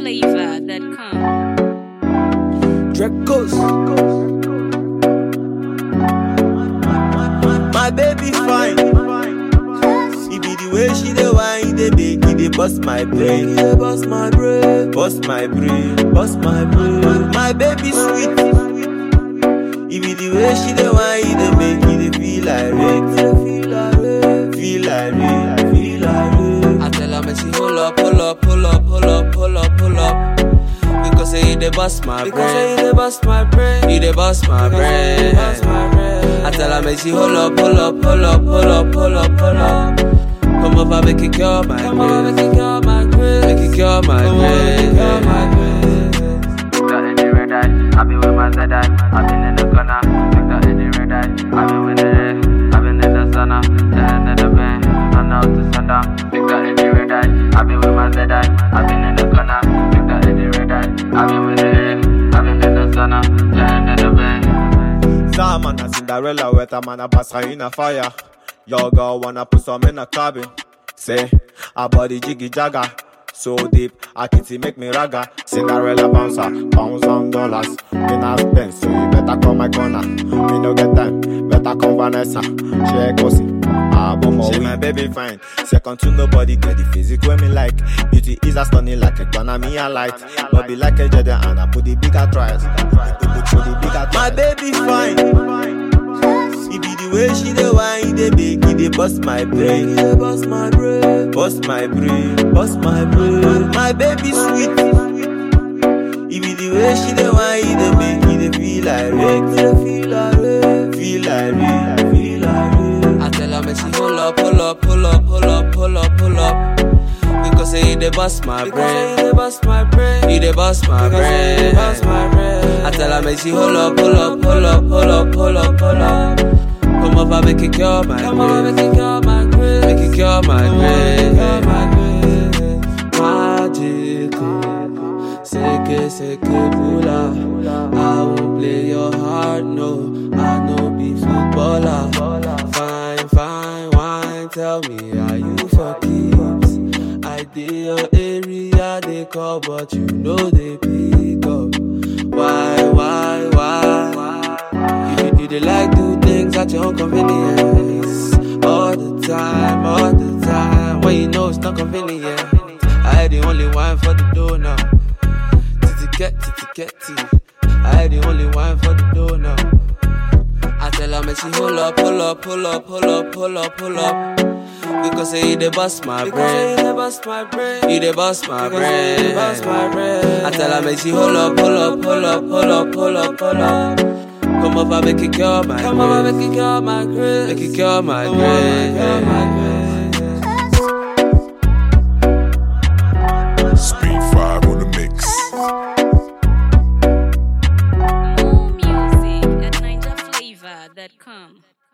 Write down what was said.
NinjaFlavor.com. Dracos. My baby fine. It be the way she dey whine, dey make it dey bust my brain. Dey bust my brain, bust my brain, bust my brain. My baby sweet. It be the way she dey whine, dey make it dey feel like rain. Feel like rain, feel like rain, feel like rain. I tell her, me she hold up, pull up, pull up, pull up, pull up, pull up. Because say you dey bust my brain. Because say you dey bust my brain. You dey bust my brain. I tell her, me she hold up, pull up, pull up, pull up, pull up, pull up. Come over, make it cure my Come over, make it cure my grace. Make it cure my grace. Cure my grace. Got in the red eye, I be with my Z eye. I been in the corner, picked up in the red eye. I been with the red, I been in the sauna, then in the bed, run out to sundown. Picked up in the red eye, I been with my Z eye. I been in the corner, picked up in the red eye. I been with the red, I been in the sauna, then in the bed. Zaman a Cinderella wet a man a pass her in a fire. Your girl wanna put some in a cabin. Say, her body jiggy jagger. So deep, I kitty make me ragga. Cinderella bouncer, pounds on dollars. Me not spend, so you better come my corner. Me no get time, better come Vanessa. She a gossip. Ah, boom, she my baby fine. Second to nobody, get the physique when me like. Beauty is a stunning like a gun, me a light. But be like a Jedi and I put the bigger tries. Put the bigger My baby fine. It be the way she dey whine, dey make it dey bust my brain. Dey bust my brain, bust my brain, bust my brain. My baby sweet. It be the way she dey whine, dey make it dey feel like rain. Feel like rain, feel like rain, feel like rain. I tell her, me she hold up, pull up, pull up, pull up, pull up, pull up. Because say you dey bust my brain. You dey bust my brain. You dey bust my brain. Bust my brain. I tell her, me she hold up, pull up, pull up, pull up, pull up, pull up. Come over, make it cure my Come over, make it cure my grace. Make it cure my grace. Cure my grace. Magical. Seke, seke, bula. I won't play your heart, no. I know be footballer. Fine, fine, wine. Tell me, are you for keeps? I did your area, they call, but you know they pick up. Why, why, why? You, you, they like do things at your own convenience. All the time, all the time. When you know it's not convenient. I the only one for the door now. Titi get, titi get, tea. I the only one for the door now. I tell her, me she hold up, pull up, pull up, pull up, pull up, pull up. Because say you dey bust my brain. You dey bust my brain. You dey bust my brain. Bust my brain. I tell her, me she hold up, pull up, pull up, pull up, pull up, pull up. Come over, make it cure my Come over, make it cure my grace. Make it cure my grace. Cure my grace. Speed 5 on the mix. More music at NinjaFlavor.com.